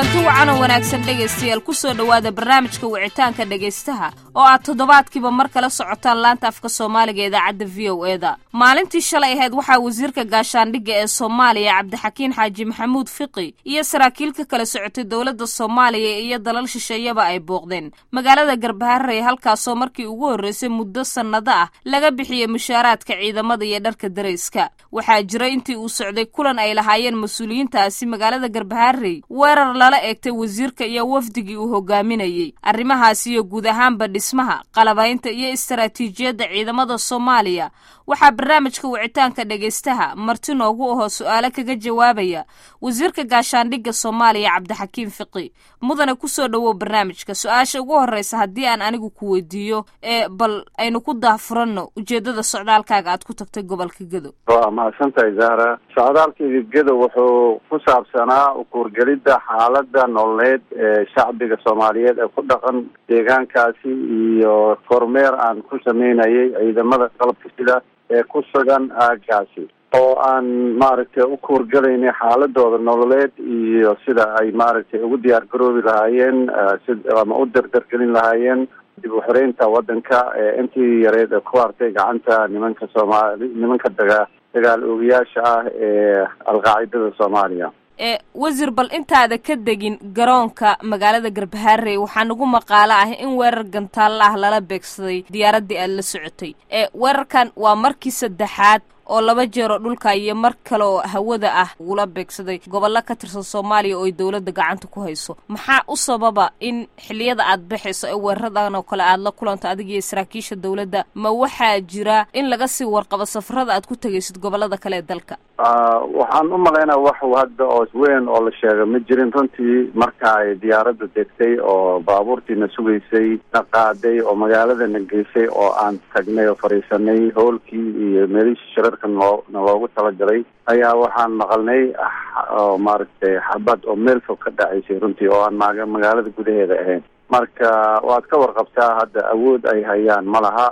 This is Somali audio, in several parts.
kulanti wacan oo wanaagsan dhegaystayaal ku soo dhowaada barnaamijka wicitaanka dhegaystaha oo aad toddobaadkiiba mar kala socotaan laanta afka soomaaliga idaacadda v o eda maalintii shalay ahayd waxaa wasiirka gaashaandhigga ee soomaaliya cabdixakiin xaaji maxamuud fiqi iyo saraakiil ka kala socotay dowladda soomaaliya iyo dalal shisheeyaba ay booqdeen magaalada garbaharey halkaasoo markii ugu horreysay muddo sannado ah laga bixiyey mushaaraadka ciidamada iyo dharka darayska waxaa jira intii uu socday kulan ay lahaayeen mas-uuliyiintaasi magaalada garbaharey weerar lala eegtay wasiirka iyo wafdigii uu hogaaminayey arrimahaas iyo guud ahaanba dhismaha qalabaynta iyo istaraatiijiyadda ciidamada soomaaliya waxaa barnaamijka wicitaanka dhegaystaha marti noogu ahoo su-aalo kaga jawaabaya wasiirka gaashaandhigga soomaaliya cabdixakiim fiqi mudane kusoo dhowow barnaamijka su-aasha ugu horreysa haddii aan anigu ku weydiiyo ee bal aynu ku daafuranno ujeeddada socdaalkaaga aad ku tagtay gobolka gedo waa mahadsantahay zahra socdaalkayga gedo wuxuu ku saabsanaa ukuurgelidda xaaladda nololeed ee shacbiga soomaaliyeed ee ku dhaqan deegaankaasi iyo kormeer aan ku sameynayay ciidamada qalabka sida ee ku sugan aagaasi oo aan maaragtay u kuurgelaynay xaaladooda nololeed iyo sida ay maaragtay ugu diyaar garoobi lahaayeen si ama u dardargelin lahaayeen dib u xoreynta waddanka ee intii yareed ee ku hartay gacanta nimanka soomaali nimanka daga dagaal oogayaasha ah ee alqaacidada soomaaliya ee wasiir bal intaada ka degin garoonka magaalada garbaharey waxaa nagu maqaalo ah in weerar gantaalla ah lala beegsaday diyaaraddii aad la socotay ee weerarkan waa markii saddexaad oo laba jeeroo dhulka iyo mar kale oo hawada ah ugula beegsaday gobollo ka tirsan soomaaliya oo ay dowladda gacanta ku hayso maxaa u sababa in xilliyada aad baxayso ee weeraradan oo kale aad la kulanto adiga iyo saraakiisha dowladda ma waxaa jira in laga sii warqabo safarada aad ku tegaysid gobollada kale ee dalka waxaan u malaynaa wax hadda oo weyn oo la sheega ma jirin runtii marka ay diyaaradda degtay oo baabuurtiina sugaysay na qaaday oo magaaladana geysay oo aan tagnay oo fadhiisanay howlkii iyo meelihii shirarka noo na loogu talagalay ayaa waxaan maqalnay oo maaragtay xabad oo meel fog ka dhacaysay runtii oo aan maga magaalada gudaheeda ahayn marka waad ka warqabtaa hadda awood ay hayaan ma laha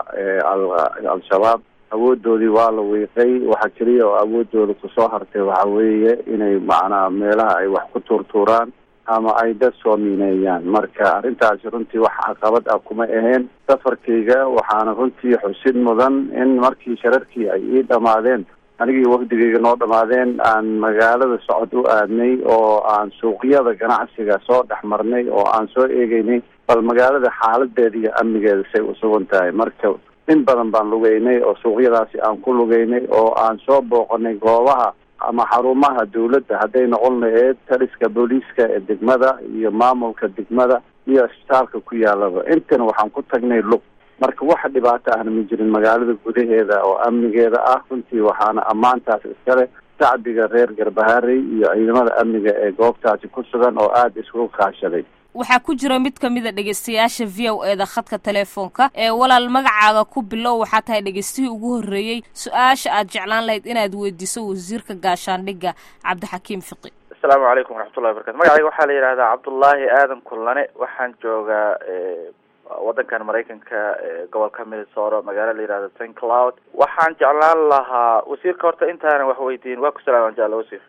al-shabaab awoodoodii waa la wiiqay waxa keliya oo awoodooda kusoo hartay waxa weeye inay macnaha meelaha ay wax ku tuurtuuraan ama ay dad soo miineeyaan marka arrintaasi runtii wax caqabad ah kuma aheen safarkayga waxaana runtii xusid mudan in markii shararkii ay ii dhamaadeen anigii wafdigayga noo dhamaadeen aan magaalada socod u aadnay oo aan suuqyada ganacsiga soo dhex marnay oo aan soo eegeynay bal magaalada xaaladeeda iyo amnigeeda say usugan tahay marka in badan baan lugeynay oo suuqyadaasi aan ku lugeynay oo aan soo booqanay goobaha ama xarumaha dawladda hadday noqon laheyd taliska booliiska ee degmada iyo maamulka degmada iyo isbitaalka ku yaalaba intana waxaan ku tagnay lug marka wax dhibaato ahna ma jirin magaalada gudaheeda oo amnigeeda ah runtii waxaana ammaantaas iskale shacbiga reer garbaharey iyo ciidamada amniga ee goobtaasi ku sugan oo aada iskugu kaashaday waxaa ku jira mid ka mid a dhegaystayaasha v o e da khadka teleefoonka ee walaal magacaaga ku bilow waxaa tahay dhegaystihii ugu horreeyey su-aasha aad jeclaan lahayd inaad weydiiso wasiirka gaashaandhigga cabdixakiim fiqi asalaamu calaykum waraxmatullahi barakatu magacayga waxaa la yidhahdaa cabdullaahi aadan kullane waxaan joogaa waddankan maraykanka gobolka minnesota magaalo la yihahdo st cloud waxaan jeclaan lahaa wasiirka horta intaanan wax weydiin waa ku salaaman jecla wasiir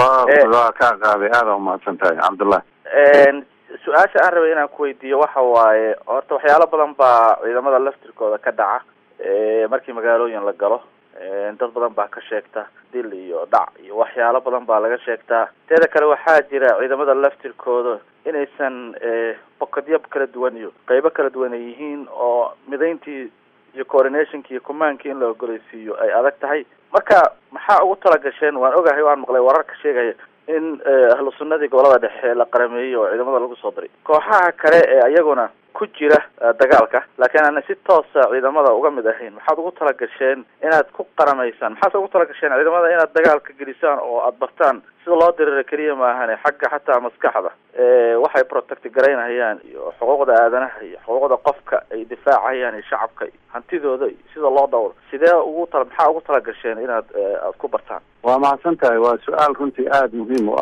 waa kaa qaaday aada umahadsan tahay cabdullahi su-aasha aan rabay inaan kuweydiiyo waxa waaye horta waxyaalo badan baa ciidamada laftirkooda ka dhaca markii magaalooyin la galo dad badan baa ka sheegta dil iyo dhac iyo waxyaalo badan baa laga sheegtaa teeda kale waxaa jira ciidamada laftirkooda inaysan bokadyo kala duwan iyo qeybo kala duwan ay yihiin oo midayntii iyo coordinationki iyo commandki in la ogoleysiiyo ay adag tahay marka maxaa ugu talagasheen waan ogahay waan maqlay wararka sheegaya in ahlu sunnadii gobolada dhexe la qarameeyey oo ciidamada lagu soo diray kooxaha kale ee iyaguna ku jira dagaalka laakiin aana si toosa ciidamada uga mid ahayn maxaad ugu talagasheen inaad ku qaramaysaan maxaase ugu talagasheen ciidamada inaad dagaalka gelisaan oo aada bartaan sida loo dirira keliya maahane xagga xataa maskaxda waxay protect garaynayaan iyo xuquuqda aadanaha iyo xuquuqda qofka ay difaacayaan iyo shacabka hantidooda iyo sida loo dhawro sidee ugu tala maxaa ugu talagasheen inaad aad ku bartaan waa mahadsan tahay waa su-aal runtii aada muhiim u ah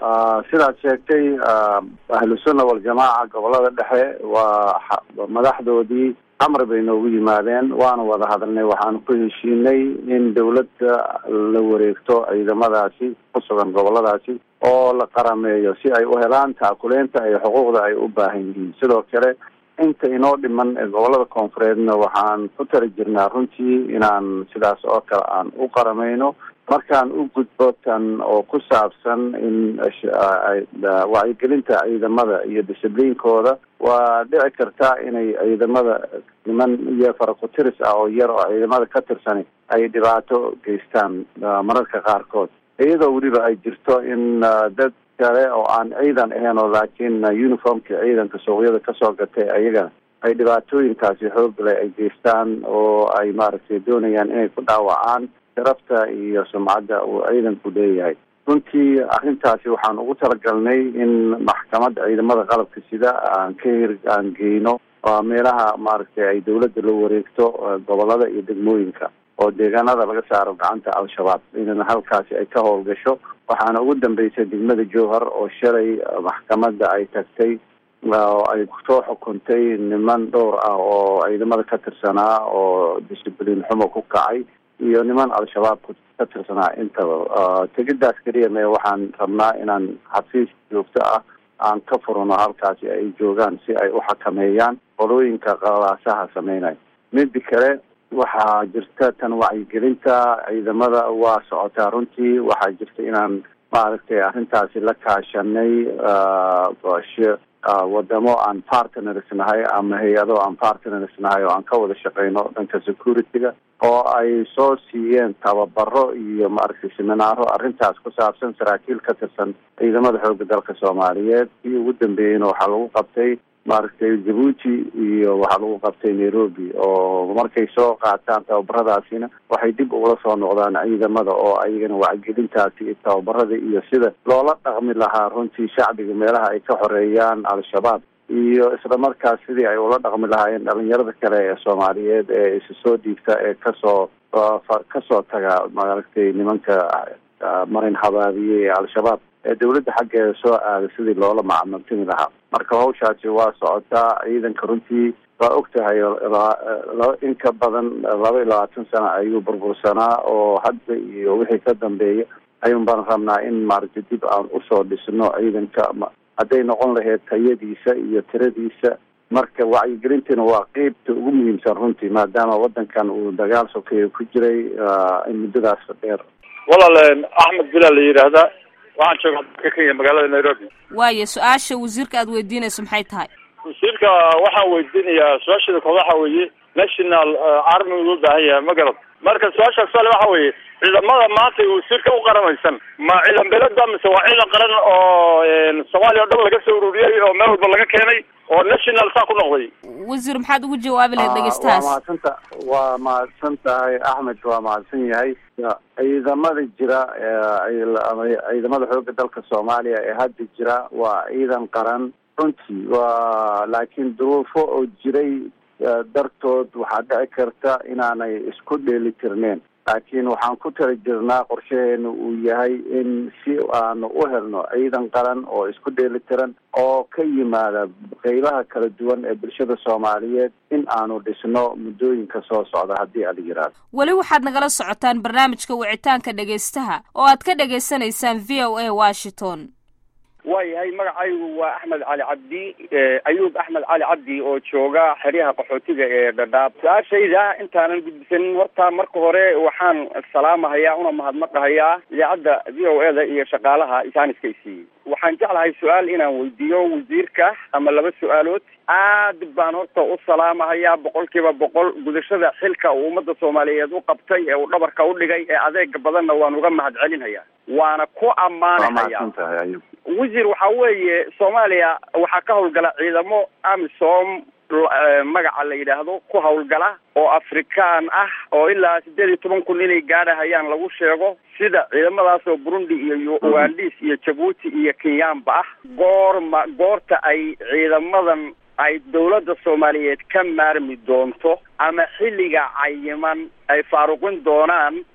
sidaad sheegtay ahlusunna waljamaaca gobolada dhexe waa madaxdoodii amar bay noogu yimaadeen waana wada hadalnay waxaanu ku heshiinay in dawladda la wareegto ciidamadaasi ku sugan goboladaasi oo la qarameeyo si ay u helaan taakuleynta iyo xuquuqda ay u baahan yihiin sidoo kale inta inoo dhiman ee gobolada koonfureedna waxaan ku tali jirnaa runtii inaan sidaas oo kale aan u qaramayno markaan u gudbo tan oo ku saabsan in wacyigelinta ciidamada iyo discibliinkooda waa dhici kartaa inay ciidamada niman iyo farakutiris ah oo yar oo ciidamada ka tirsani ay dhibaato geystaan mararka qaarkood iyadoo weliba ay jirto in dad kale oo aan ciidan ahayn oo laakiin uniformka ciidanka suuqyada kasoo gatay ayagana ay dhibaatooyinkaasi xoogle ay geystaan oo ay maaragtay doonayaan inay ku dhaawacaan sharafta iyo sumcadda uu ciidanku leeyahay runtii arrintaasi waxaan ugu talagalnay in maxkamadda ciidamada qalabka sida aan ka hir aan geyno meelaha maaragtay ay dawladda la wareegto gobolada iyo degmooyinka oo deegaanada laga saaro gacanta al-shabaab in halkaasi ay ka howlgasho waxaana ugu dambeysay degmada jowhar oo shalay maxkamadda ay tagtay oo ay soo xukuntay niman dhowr ah oo ciidamada ka tirsanaa oo discibliin xumo ku kacay iyo niman al-shabaab ka tirsanaa intaba tegidaas keliya me waxaan rabnaa inaan xafiis joogto ah aan ka furno halkaasi ay joogaan si ay u xakameeyaan qolooyinka qalaasaha sameynaya midi kale waxaa jirta tan wacyigelinta ciidamada waa socotaa runtii waxaa jirta inaan maaragtay arrintaasi la kaashanay wadamo aan partners nahay ama hay-ado aan partners nahay oo aan ka wada shaqeyno dhanka security-ga oo ay soo siiyeen tababaro iyo maaragtay seminaaro arrintaas ku saabsan saraakiil ka tirsan ciidamada xooga dalka soomaaliyeed kii ugu dambeeyeyna waxaa lagu qabtay maaragtay jabuuti iyo waxaa lagu qabtay nairobi oo markay soo qaataan tababaradaasina waxay dib ugula soo noqdaan ciidamada oo ayagana wacyigelintaasi iyo tababarada iyo sida loola dhaqmi lahaa runtii shacbiga meelaha ay ka xoreeyaan al-shabaab iyo isla markaas sidii ay ula dhaqmi lahaayeen dhalinyarada kale ee soomaaliyeed ee isa soo dhiigta ee kasoo kasoo taga maaragtay nimanka marin habaabiye ee al-shabaab ee dawladda xaggeeda soo aada sidii loola macamultimi lahaa marka hawshaasi waa socotaa ciidanka runtii waa og tahay in ka badan laba iyo labaatan sano ayuu burbursanaa oo hadda iyo wixii ka dambeeya ayuun baan rabnaa in maaragtay dib aan usoo dhisno ciidanka hadday noqon lahayd tayadiisa iyo tiradiisa marka wacyigelintina waa qeybta ugu muhiimsan runtii maadaama wadankan uu dagaal sokeeya ku jiray in muddadaas dheer walaal axmed bilal la yidhaahdaa waxaan joogaa dalka kenya magaalada nairobi waayo su-aasha wasiirka aada weydiinayso maxay tahay wasiirka waxaan weydiinayaa su-aasheeda kood waxa weeye national army uu baahan yahay ma garad marka su-aasha sale waxa weeye ciidamada maanta wasiirka u qaramaysan ma ciidan beleda mise waa ciidan qaran oo soomaaliya o dhan laga soo ururiyey oo meel walba laga keenay oo national saa ku noqday wasiir maxaad ugu jawaabi lahayd dhegeystahaas waa mahadsanta waa mahadsan tahay axmed waa mahadsan yahay ciidamada jira ciidamada xooga dalka soomaaliya ee hadda jira waa ciidan qaran runtii waa laakiin duruufo oo jiray dartood waxaa dhici karta inaanay isku dheeli tirneen laakiin waxaan ku tala jirnaa qorshaheenu uu yahay in si aanu u helno ciidan qaran oo isku dheeli tiran oo ka yimaada qeybaha kala duwan ee bulshada soomaaliyeed in aanu dhisno muddooyinka soo socda haddii ala yidhaahdo weli waxaad nagala socotaan barnaamijka wicitaanka dhegaystaha oo aad ka dhagaysanaysaan v o a washington waayahay magacaygu waa axmed cali cabdi ayuub axmed cali cabdi oo jooga xeryaha qaxootiga ee dhadhaab su-aashayda intaanan gudbisanin horta marka hore waxaan salaamahayaa una mahadnaqahayaa idaacadda v o e da iyo shaqaalaha isaaniska isiiyey waxaan jeclahay su-aal inaan weydiiyo wasiirka ama laba su-aalood aad baan horta u salaamahayaa boqol kiiba boqol gudashada xilka uu ummadda soomaaliyeed u qabtay ee uu dhabarka u dhigay ee adeega badanna waan uga mahad celinhayaa waana ku ammaanahaya wasiir waxa weeye soomaaliya waxaa ka howlgala ciidamo amisom magaca la yidhaahdo ku howlgala oo afrikaan ah oo ilaa sideed iyo toban kun inay gaadhahayaan lagu sheego sida ciidamadaas oo burundi iyo ugandis iyo jabuuti iyo kenyaanba ah goorma goorta ay ciidamadan ay dawladda soomaaliyeed ka maarmi doonto ama xilliga cayiman ay faaruqin doonaan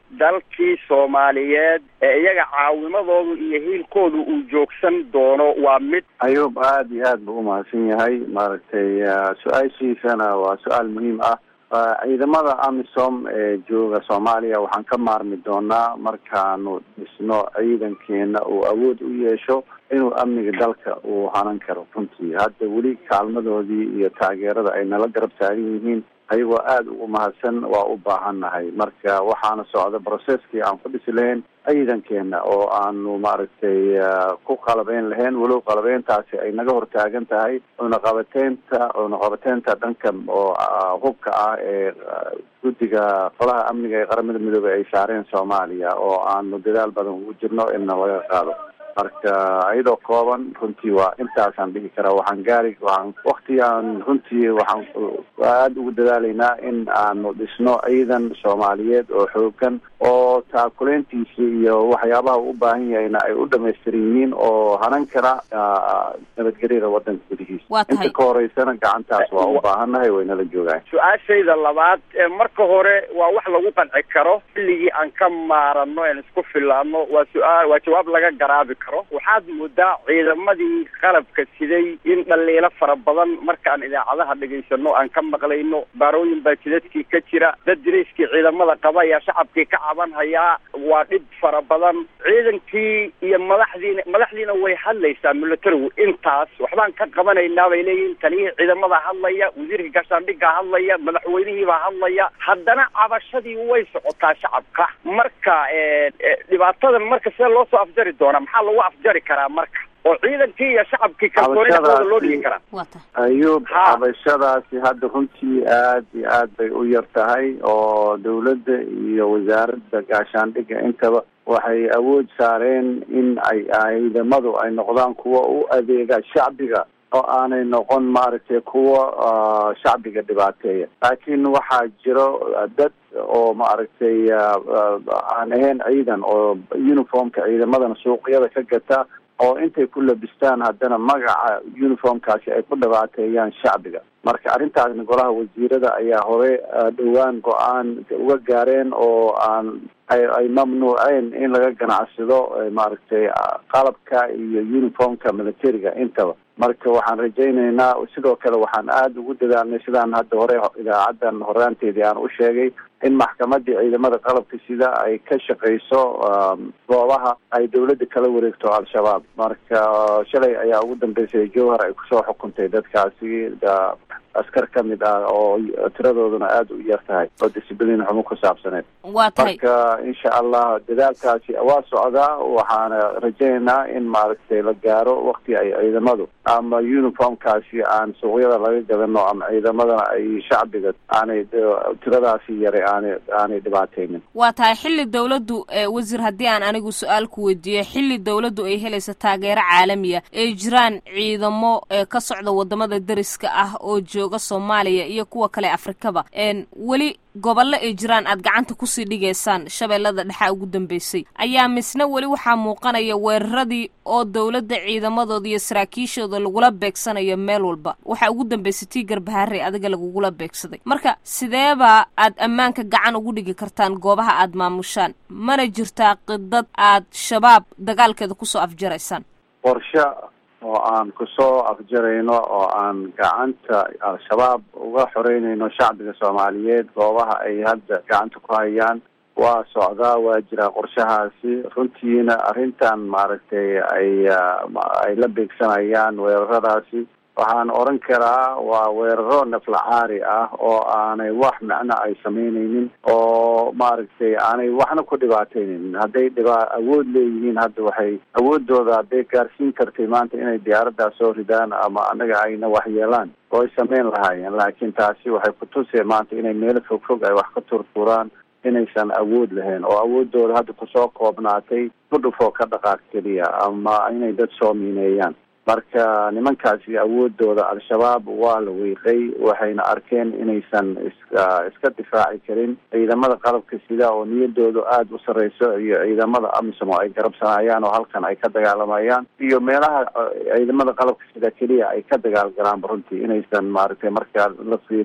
dalkii soomaaliyeed ee iyaga caawimadoodu iyo hiilkoodu uu joogsan doono waa mid ayuub aada iyo aad buu umahadsan yahay maaragtay su-aashiisana waa su-aal muhiim ah ciidamada amisom ee jooga soomaaliya waxaan ka maarmi doonaa markaanu dhisno ciidankeena uu awood u yeesho inuu amniga dalka uu hanan karo runtii hadda weli kaalmadoodii iyo taageerada ay nala garab taagan yihiin ayagoo aada ugu mahadsan waa u baahannahay marka waxaana socda brocesskii aan ku dhisi lahayn ciidankeena oo aanu maaragtay ku qalabeyn lahayn walow qalabeyntaasi ay naga hortaagan tahay cunaqabateynta cunaqabateynta dhanka oo hubka ah ee guddiga qolaha amniga ee qaramada midoobey ay saareen soomaaliya oo aanu dadaal badan ugu jirno inna laga qaado marka iyadoo kooban runtii waa intaasaan dhihi karaa waxaan gaari waxaan waktigaan runtii waxaan aada ugu dadaalaynaa in aanu dhisno ciidan soomaaliyeed oo xoogan oo taakuleyntiisa iyo waxyaabaha u baahan yahayna ay u dhamaystiran yihiin oo hanan kara nabadgelyada wadanka gudihiisa Waa tahay. inta ka horeysana gacantaas waa u baahannahay waynala joogaan su-aashayda labaad ee marka hore waa wax lagu qanci karo xilligii aan ka maarano aan isku filaano waa su-aal waa jawaab laga garaabi karo waxaad moodaa ciidamadii qalabka siday in dhaliilo fara badan markaan idaacadaha dhegaysano aan ka maqlayno baarooyin baa jidadkii ka jira dad dirayskii ciidamada qaba ayaa shacabkii ka caban hayaa waa dhib fara badan ciidankii iyo madaxdiina madaxdiina way hadlaysaa militarigu intaas waxbaan ka qabanaynaa bay leeyihiin taliyihii ciidamada hadlaya wasiirka gaashaandhigga hadlaya madaxweynihiibaa hadlaya haddana cabashadii way socotaa shacabka marka eh, eh, dhibaatadan marka sidee loo soo afjari doonaa maxaa lagu afjari karaa marka oo ciidankii iyo shacabkii kalsooni dhexdooda loo dhigi karaa waa tahay ayuub Ha. cabashadaasi hadda runtii aad iyo aad bay u yar tahay oo dawladda iyo wasaaradda gaashaandhigga intaba waxay awood saareen in ay ciidamadu ay noqdaan kuwa u adeega shacbiga oo aanay noqon maaragtay kuwa ah, shacbiga dhibaateeya laakiin waxaa jiro ah, dad oo maaragtay ah, ah, aan ahayn ciidan oo uniformka ciidamadana suuqyada ka gata oo intay ku labistaan haddana magaca uniformkaasi ay ku dhibaateeyaan shacbiga marka arrintaasna golaha wasiirada ayaa hore ah, dhowaan go-aan uga gaareen oo aan ay ay mamnuuceen in laga ganacsado eh, maaragtay ah, qalabka iyo uniformka militariga intaba marka waxaan rajaynaynaa sidoo kale waxaan aada ugu dadaalnay sidaan hadda hore idaacadan horaanteedii aan u sheegay in maxkamadii ciidamada qalabka sida ay ka shaqeyso um, goobaha ay dawladda kala wareegto al-shabaab marka shalay ayaa ugu dambeysay jowhar ay kusoo xukuntay dadkaasi da- askar ka mid ah oo tiradooduna aada u yar tahay oo discibliin xumo ku saabsaneed waa tahay marka insha allah dadaalkaasi waa socdaa waxaana rajaynaynaa in maaragtay la gaaro wakti ay ciidamadu ama uniformkaasi aan suuqyada laga gadano ama ciidamadana ay shacbiga aanay tiradaasi yare aanay aanay dhibaateynin waa tahay xilli dawladdu ee wasiir haddii aan anigu su-aal ku weydiiyo xilli dawladdu ay helayso taageero caalamiya ay jiraan ciidamo ee ka socda wadamada deriska ah oo jooga soomaaliya iyo kuwa kale afrikaba een weli gobollo ay jiraan aad gacanta kusii dhigaysaan shabeellada dhexa ugu dambeysay ayaa misna weli waxaa muuqanaya weeraradii oo dawladda ciidamadooda iyo saraakiishooda lagula beegsanayo meel walba waxaa ugu dambeysay tii garbaharey adiga lagugula beegsaday marka sideebaa aad ammaanka gacan ugu dhigi kartaan goobaha aad maamushaan mana jirtaa qidad aad shabaab dagaalkeeda kusoo afjaraysaan qorshe oo aan kusoo afjarayno oo aan gacanta al-shabaab uga xoreynayno shacbiga soomaaliyeed goobaha ay hadda gacanta ku hayaan waa socdaa waa jiraa qorshahaasi runtiina arrintan maaragtay ay ay la beegsanayaan weeraradaasi waxaan oran karaa waa weeraro naflacaari ah oo aanay wax macno ay samaynaynin oo maaragtay aanay waxna ku dhibaateynin hadday dhibaa awood leeyihiin hadda waxay awoodooda hadday gaarsiin kartay maanta inay diyaaradaas soo ridaan ama anaga ayna waxyeelaan oo ay sameyn lahaayeen laakiin taasi waxay kutuseen maanta inay meelo fog fog ay wax ka turturaan inaysan awood lahayn oo awoodooda hadda kusoo koobnaatay kudhufoo ka dhaqaaq keliya ama inay dad soo miineeyaan marka nimankaasi awoodooda al-shabaab waa la wiiqay waxayna arkeen inaysan iska iska difaaci karin ciidamada qalabka sida oo niyadoodu aada u sarreyso iyo ciidamada amisom oo ay garabsanayaan oo halkan ay ka dagaalamayaan iyo meelaha ciidamada qalabka sida keliya ay ka dagaalgalaanba runtii inaysan maaragtay markaa la fiiriyo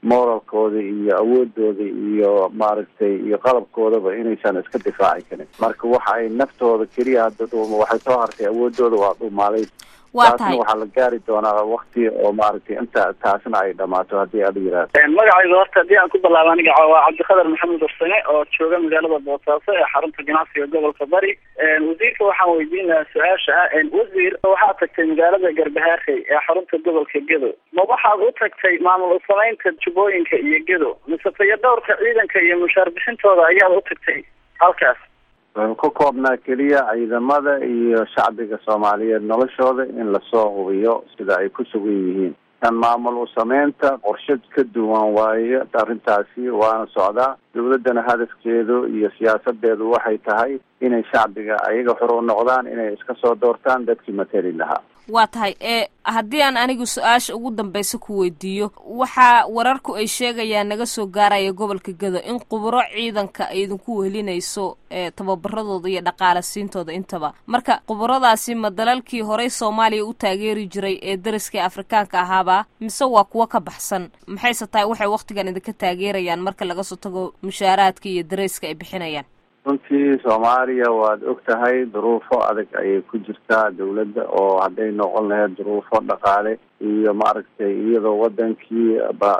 moralkooda iyo awoodooda iyo maaragtay iyo qalabkoodaba inaysan iska difaaci karin marka waxa ay naftooda keliya hadda dhuuma waxay soo hartay awoodooda waa dhumaalay waa taasna tahay waxaa la gaari doonaa wakti oo maaragtay inta taasna ay dhamaato haddii aad yiraahdo magacayga horta haddii aan ku bilaabo aniga waa cabdiqadar maxamed ursane oo jooga magaalada boosaaso ee xarunta ganacsiga gobolka bari wasiirka waxaan weydiin lahaa su-aasha ah wasiir waxaad tagtay magaalada garbahaarey ee xarunta gobolka gedo ma waxaad u tagtay maamul samaynta jubbooyinka iyo gedo mise tayo dhowrka ciidanka iyo mushaar bixintooda ayaad u tagtay halkaas wuxuu ka koobnaa keliya ciidamada iyo shacbiga soomaaliyeed noloshooda in lasoo hubiyo sida ay ku sugan yihiin kan maamul u sameynta qorshe ka duwan waaye arrintaasi waana socdaa dawladdana hadafkeedu iyo siyaasadeedu waxay tahay inay shacbiga ayaga xor u noqdaan inay iska soo doortaan dadkii matali lahaa waa tahay ee haddii aan anigu su-aasha ugu dambaysa ku weydiiyo waxaa wararku ay sheegayaan naga soo gaaraya gobolka gedo in khuburo ciidanka ay idinku wehelinayso ee tababaradooda iyo dhaqaale siintooda intaba marka khuburadaasi ma dalalkii horey soomaaliya u taageeri jiray ee dariskii afrikaanka ahaaba mise waa kuwo ka baxsan maxayse tahay waxay wakhtigan idinka taageerayaan marka laga soo tago mushaaraadka iyo dareyska ay bixinayaan runtii soomaaliya waad og tahay duruufo adag ayay ku jirtaa dawladda oo hadday noqon lahayd duruufo dhaqaale iyo maaragtay iyadoo wadankii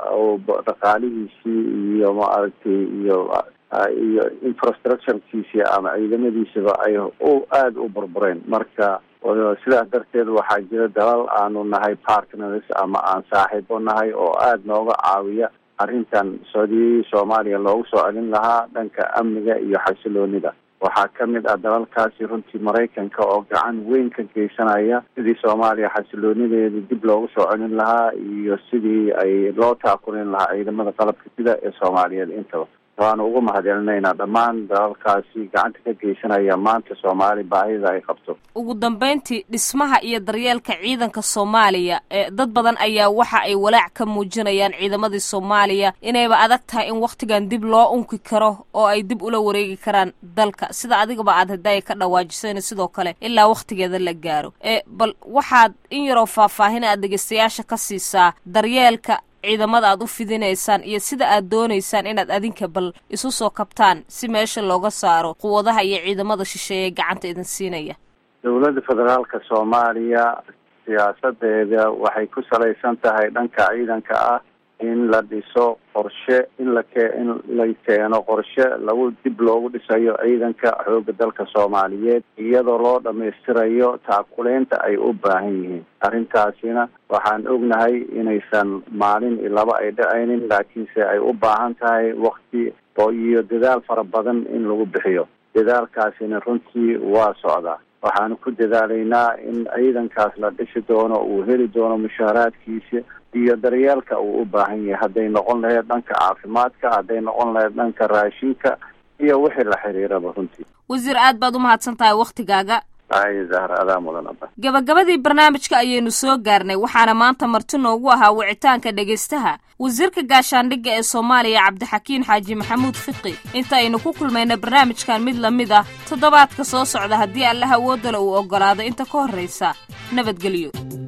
dhaqaalihiisii iyo maaragtay iyo iyo infrastructurekiisii ama ciidamadiisaba ay u aada u burbureen marka sidaas darteed waxaa jira dalal aanu nahay partners ama aan saaxiibo nahay oo aada nooga caawiya arrintan sodii soomaaliya loogu soo celin lahaa dhanka amniga iyo xasiloonida waxaa ka mid ah dalalkaasi runtii maraykanka oo gacan weyn ka geysanaya sidii soomaaliya xasiloonideeda dib loogu soo celin lahaa iyo sidii ay loo taakulin lahaa ciidamada qalabka sida ee soomaaliyeed intaba waanu ugu mahadcelinaynaa dhammaan dalalkaasi gacanta ka geysanaya maanta soomaali baahida ay qabto ugu dambayntii dhismaha iyo daryeelka ciidanka soomaaliya ee dad badan ayaa waxa ay walaac ka muujinayaan ciidamadii soomaaliya inayba adag tahay in wakhtigan dib loo unki karo oo ay dib ula wareegi karaan dalka sida adigaba aad haddaaya ka dhawaajisayna sidoo kale ilaa wakhtigeeda la gaaro ee bal waxaad in yaroo faahfaahin aad dhegeystayaasha ka siisaa daryeelka ciidamada aad u fidinaysaan iyo sida aad doonaysaan inaad adinka bal isu soo kabtaan si meesha looga saaro quwadaha iyo ciidamada shisheeye gacanta idin siinaya dowladda federaalka soomaaliya siyaasadeeda waxay ku salaysan tahay dhanka ciidanka ah in la dhiso qorshe in la ke in la keeno qorshe lagu dib loogu dhisayo ciidanka xooga dalka soomaaliyeed iyadoo loo dhamaystirayo taakuleynta ay u baahan yihiin arrintaasina waxaan ognahay inaysan maalin iyo laba ay dhacaynin laakiinse ay u baahan tahay wakti oo iyo dadaal fara badan in lagu bixiyo dadaalkaasina runtii waa socdaa waxaanu ku dadaalaynaa in ciidankaas la dhisi doono uu heli doono mushaaraadkiisa iyo daryeelka uu u baahan yahay hadday noqon lahayd dhanka caafimaadka hadday noqon lahayd dhanka raashinka iyo wixii la xiriiraba runtii wasiir aad baad u mahadsan tahay wakhtigaaga ay zahra adaa mudan aba gabagabadii barnaamijka ayaynu soo gaarnay waxaana maanta marti noogu ahaa wicitaanka dhegaystaha wasiirka gaashaandhigga ee soomaaliya cabdixakiin xaaji maxamuud fiqi inta aynu ku kulmayna barnaamijkan mid la mid ah toddobaadka soo socda haddii allaha awoodale uu oggolaado inta ka horraysa nabadgelyo